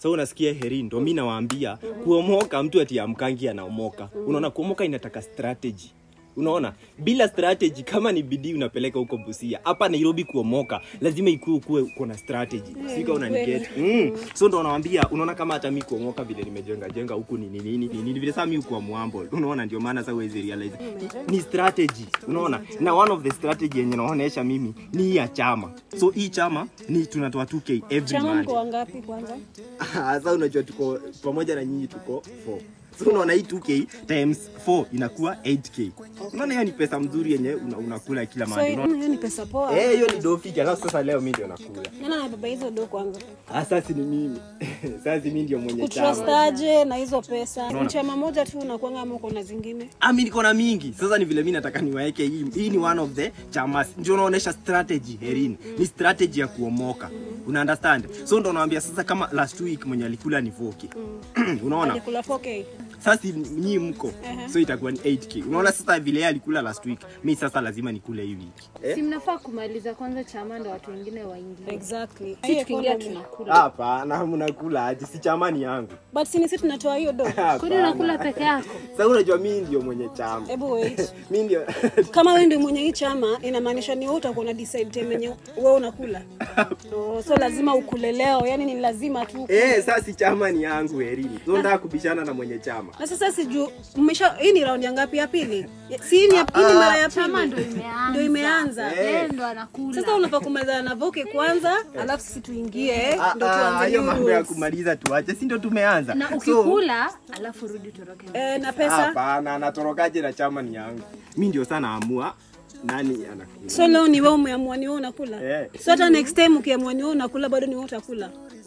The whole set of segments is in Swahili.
Sasa unasikia heri, ndo mi nawaambia kuomoka, mtu ati amkangi anaomoka. Unaona, kuomoka inataka strategy. Unaona, bila strategy, kama ni bidii unapeleka huko Busia, hapa Nairobi kuomoka lazima ikuwe ukuwe uko na strategy, sika unaniget mm. So ndo nawaambia, unaona kama hata mi kuomoka vile nimejenga jenga huku ni nini nini nini vile sasa mi ukuwa mwambo, unaona, ndio maana sasa huwezi realize ni strategy, unaona. Na one of the strategy yenye naonesha mimi ni hii ya chama. So hii chama ni tunatoa 2k every Chama month. mko wangapi kwanza? Sasa unajua tuko pamoja na nyinyi tuko 4. So unaona hii 2k times 4 inakuwa 8k. Unaona hiyo ni pesa mzuri yenye una, unakula kila So mahali. hiyo Unaona? ni pesa poa. Eh, hiyo ni dofiki. Alafu sasa leo mimi ndio nakula. Nani anabeba hizo do kwanza? Ah, sasa ni mimi. Sasa mimi ndio mwenye Kutrust chama. aje na hizo pesa? Ni chama moja tu unakuanga ama uko na zingine? Ah, mimi niko na mingi. Sasa ni vile mimi nataka niwaeke hii. Hii ni one of the chamas. Ndio unaonesha strategy Herin. Ni strategy ya kuomoka. Una understand? So ndo naambia sasa kama last week mwenye alikula ni Voki. Unaona? Alikula 4k. sasa nyinyi mko so itakuwa ni 8k unaona sasa vile yeye alikula last week mi sasa lazima nikule hii wiki si mnafaa kumaliza kwanza chama ndo watu wengine waingie Exactly. si tukiingia economy. tunakula hapana mnakula aje si chamani yangu But si ni sisi tunatoa hiyo do. kwani unakula peke yako sasa unajua mi ndio mwenye chama Hebu wait. mi ndio Kama wewe ndio mwenye hii chama inamaanisha ni wewe utakuwa na decide time yenye wewe unakula. Oh, so lazima ukule leo, yani ni lazima tu. eh sasa si chama ni yangu herini so nataka kubishana na mwenye chama Na sasa sijuu mmesha hii ni round ya ngapi ya pili? Si hii ni ya- hii ni mara ya chama pili. ndo imeanza Ndio imeanza. yeye ndo anakula Sasa unafaa kumalizana na Voke kwanza, alafu sisi tuingie Ah, ndo ah, tuanze hiyo new mambo ya rules. kumaliza tuache si ndio tumeanza na So, ukikula alafu rudi toroke Eh, na pesa. hapana natorokaje na chama ni yangu mi ndio sana amua nani anakula So leo ni wewe umeamua ni wewe unakula. Eh. So hata next time ukiamua ni wewe unakula bado ni wewe utakula.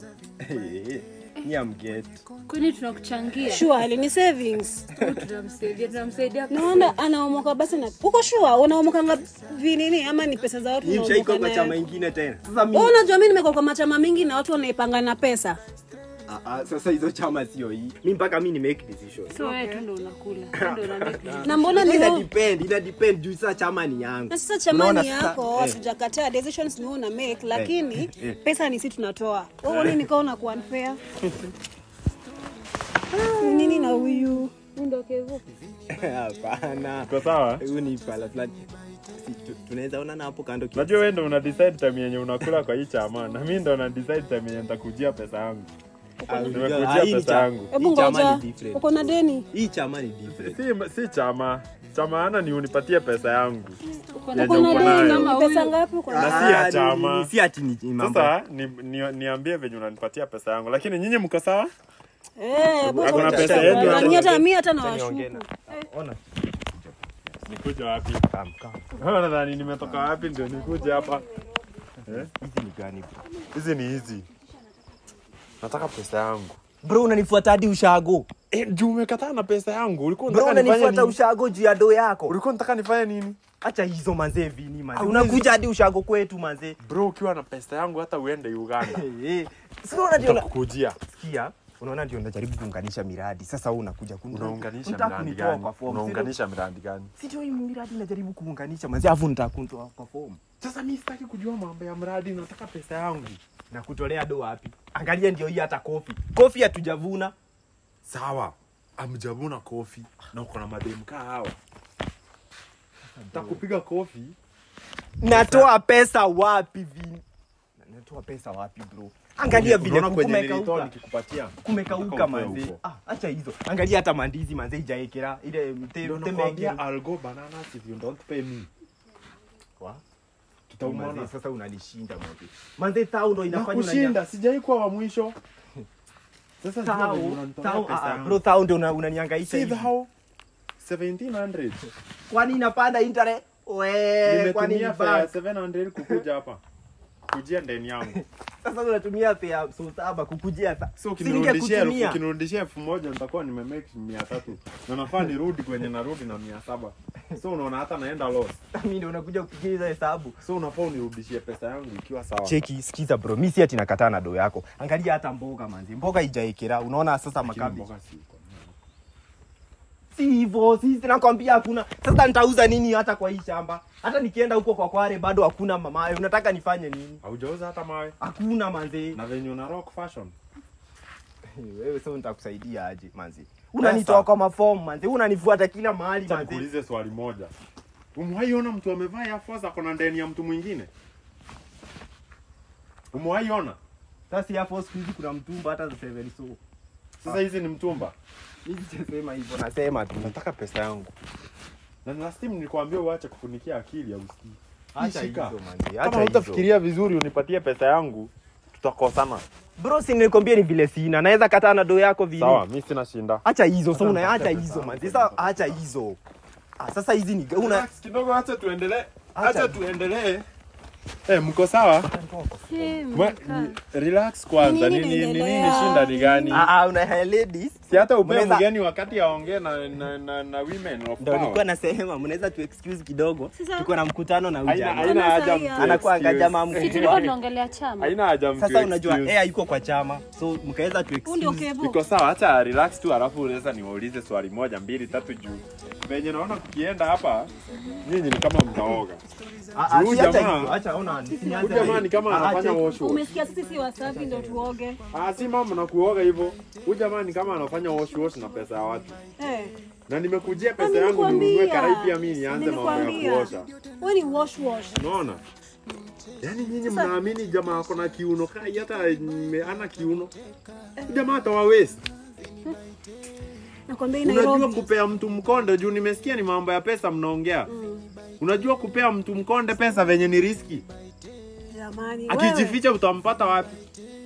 ni amget kwani tunakuchangia Sure, ni savings. tunamsaidia tunamsaidia Naona anaomoka basi na uko sure unaomoka ngapi nini ama ni pesa za watu Hii unaomoka mshaiko kwa nayo? chama ingine tena sasa mi Wewe unajua mimi nimekuwa kwa machama mingi na watu wanaipanga na pesa. Ah, ah, sasa hizo chama sio hii mi mpaka mi ni make decision so wewe tu ndo unakula Wewe ndo una make decision. Na mbona ni ina wewe? depend ina depend juu sasa chama ni yangu Na sasa chama Unaona ni sasa? yako, Eh. hatujakataa decisions ni wewe una make lakini eh. pesa ni sisi tunatoa. Wewe uone nikao na kuwa unfair. Ni Nini na huyu? Huyu ndo kevu hapana Uko sawa? huyu ni fala fulani Si, tu- tunaweza onana hapo kando kidogo. Unajua wewe ndo una decide time yenye unakula kwa hii chama na mimi ndo na decide time yenye nitakujia pesa yangu. Ah, Nimekujia ah, hii ni pesa cha- yangu. Hebu hii chama ngoja. ni different. Uko na deni? hii chama ni different Si si chama. Chama ana ni unipatie pesa yangu. Yenye Uko na uko deni? nayo. Ni pesa ngapi uko Na na? si ya Ah, ni- chama. ni- si ati ni ni mambo Sasa ni, ni, niambie venye unanipatia pesa yangu, lakini nyinyi mko sawa? Eh, Hakuna bwana. pesa yetu Na hapo. ni hata mimi hata Acha niongee nawashuku. na- ona Nikuja wapi? Kam, kam. Wewe Nadhani nimetoka wapi ndio nikuje hapa? Eh? hizi ni gani bro Hizi ni hizi. Nataka pesa yangu. bro unanifuata hadi ushago Eh, juu umekataa na pesa yangu. Ulikuwa bro unataka nifanye unanifuata nini? ushago juu ya do yako Ulikuwa unataka nifanye nini? acha hizo manzee vini manzee Hauwezi- unakuja hadi ushago kwetu manzee Bro, ukiwa na pesa yangu hata uende Uganda. Eh, sio unajua Nitakukujia. sikia unaona ndio najaribu kuunganisha miradi sasa wewe unakuja kuni- Unaunganisha unataka miradi kunitoa gani? kwa form, si Unaunganisha miradi gani? ndio- si ndio hii miradi najaribu kuunganisha manzi afu nitakuntoa kwa form Sasa mimi sitaki kujua mambo ya mradi, nataka pesa yangu. na kutolea do wapi angalia ndio hii hata kofi kofi hatujavuna Sawa, amjavuna kofi na uko na mademu kaa hawa. Takupiga kofi. natoa pesa wapi vini Na- natoa pesa wapi bro angalia vile Unaona kwenye nilitoa kumekauka nikikupatia. kumekauka Mpaka manze utoe huko. ah acha hizo angalia hata mandizi manze ijaekera ile te- Ndio temeke nakwambia I'll go bananas if you don't pay me. Wa? Manze, Tutaumana. sasa unanishinda manze manze tao ndo Na inafanya unanya- kushinda, sijai kuwa wa mwisho. Sasa sijui Tao, venye unanitolea tao, pesa ah, ah, yangu. bro tao ndo una- unanihangaisha See hivi how 1700. kwani inapanda internet we kwani ni Nimetumia fare ya bad? 700 kukuja hapa. Kujia ndeni yangu. sasa unatumia fare so saba kukujia sa- So si ukinirudishia elfu ningekutumia. ukinirudishia elfu moja nitakuwa nimemake mia tatu na nafaa nirudi kwenye narudi na mia saba so unaona hata naenda loss mimi ndo unakuja kupigia hizo hesabu so unafaa unirudishie pesa yangu ikiwa sawa cheki sikiza bro mi si ati nakataa na do yako angalia hata mboga manzi mboga ijaekera unaona sasa Lakini makabi mboga si iko. si hivyo sisi nakwambia hakuna sasa nitauza nini hata kwa hii shamba hata nikienda huko kwa kware bado hakuna mama unataka nifanye nini haujauza hata mawe hakuna manze na venye una rock fashion wewe sasa nitakusaidia aje manzi unanitoa kwa mafomu manzi unanifuata kila mahali Acha manzi nikuulize swali moja. Umewaiona mtu amevaa Air Force ako na ndani ya mtu mwingine? Umewaiona? sasa hapo siku hizi kuna mtumba hata za seven so Sasa hizi ni mtumba. mimi sijasema hivyo nasema tu Nataka pesa yangu. Na last time nilikwambia uache kufunikia akili au usikii. acha Shika. hizo manzi Kama acha hizo hutafikiria vizuri unipatie pesa yangu, tutakosana. bro si nilikwambia ni vile sina naweza kataa na do yako vile Sawa, mimi sina shinda. acha hizo sasa una acha hizo manzi sasa acha hizo ah sasa hizi ni una Relax kidogo, acha tuendelee. Acha. Acha tuendelee. Eh, mko sawa? Mwe- Relax kwanza. Nini Nini nini nini inaendelea? shinda ni gani? ah ah una ladies Si hata upe Mnaweza- mgeni wakati aongee na, na, na, na women of ndo nilikuwa power. nasema mnaweza tu excuse kidogo Sasa- tuko na mkutano na Haina ujana haina haja Kama mtu sahi anakuwa excuse. jamaa Si mkubwa tulikuwa tunaongelea chama. Haina haja mtu sasa unajua excuse. eh yuko kwa chama so mkaweza tu Huu ndio excuse kevo. Iko sawa, acha relax tu, alafu unaweza niwaulize swali moja mbili tatu juu venye naona kukienda hapa, nyinyi ni kama mtaoga. Ah, ah, Huyu si acha jamaa- hivyo, acha ona Huyu nianze jamaa ni kama Ah, ah, anafanya check. wash wash. Umesikia sisi si wasafi ndio tuoge. Ah, si mama na kuoga hivyo. Huyu jamaa ni kama anafanya wash wash na pesa ya watu. Eh. Na nimekujia Na pesa yangu ninunue nilikwambia. karai pia mimi nianze mambo ya Nilikwambia. kuosha. Wewe ni wash wash. Unaona? Yaani nyinyi mnaamini jamaa ako na kiuno kai hata mme- ana kiuno. Huyu Jamaa atawa waste. Nakwambia hii Unajua Nairobi. kupea mtu mkonde juu nimesikia ni mambo ya pesa mnaongea. Unajua kupea mtu mkonde pesa venye ni riski. Jamani. wewe. Akijificha utampata wapi?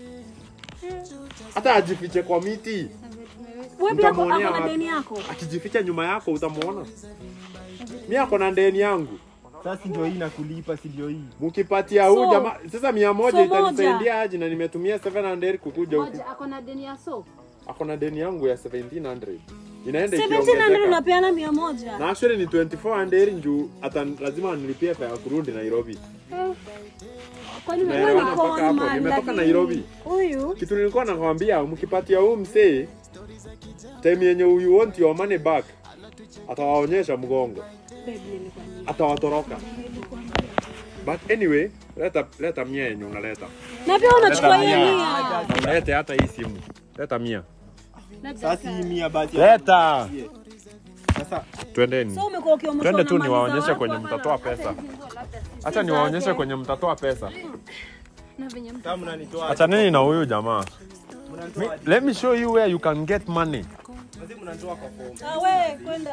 Hata ajifiche kwa miti. Wewe pia mtamuonea ako na wapi? deni yako. Akijificha nyuma yako utamuona. Mimi ako na ndeni yangu. sasa ndio hii nakulipa si ndio hii Mkipatia huu So- jamaa sasa mia moja so itanisaidia aje na nimetumia 700 kukuja huku. Moja ako na deni ya so. Ako na deni yangu ya 1700. Inaenda 1700 ikiongezeka. unapeana 100. Na actually ni 2400 njuu hata lazima nilipie fare ya kurudi Nairobi. Kwani Na- wewe Wewe Naelewana ni mpaka hapo, conman, nimetoka lakini Nairobi. Huyu Kitu nilikuwa nakwambia mkipatia huu msee time yenye you want your money back atawaonyesha mgongo. babe nilikwambia. Atawatoroka. But anyway, leta leta mia yenye unaleta. Na pia unachukua Leta hiyo mia. mia. Na ulete hata hii simu. Leta mia. sasa hii mia basi Leta. sasa Twendeni. So umekuwa ukiomshwa Twende na tu mali za niwaonyeshe watu kwenye hapa mtatoa na- pesa. Acha niwaonyeshe kwenye mtatoa pesa. na venye mtu kama mnanitoa Achaneni na huyu jamaa. mnanitoa Let me show you where you can get money. Wazee mnanitoa kwa fomu Ah, wewe kwenda.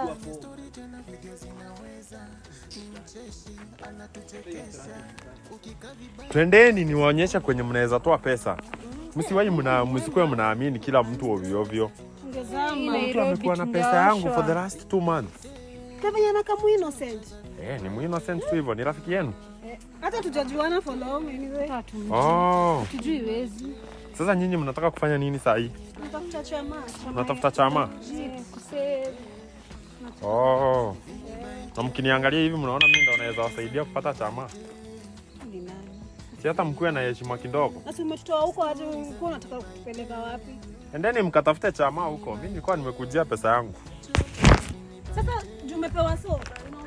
Twendeni niwaonyeshe kwenye mnaweza toa pesa. Msiwahi mna msikuwe mnaamini kila mtu ovyo ovyo. Ungezama. Mtu amekuwa na pesa yangu for the last two months. Kevin anakamu innocent. Eh, ni muinnocent tu hivyo, ni rafiki yenu. Hata tujajuana for long anyway. Oh, tujui wezi. sasa nyinyi mnataka kufanya nini saa hii? Natafuta chama. chama Mnatafuta chama? Kusave. Oh. Na mkiniangalia hivi mnaona mimi ndo naweza wasaidia kupata chama. ni nani? Si hata mkuwe na heshima kidogo. Sasa umetutoa huko aje ulikuwa unataka kutupeleka wapi? Endeni mkatafute chama huko. Mimi nilikuwa nimekujia pesa yangu. Sasa juu umepewa so.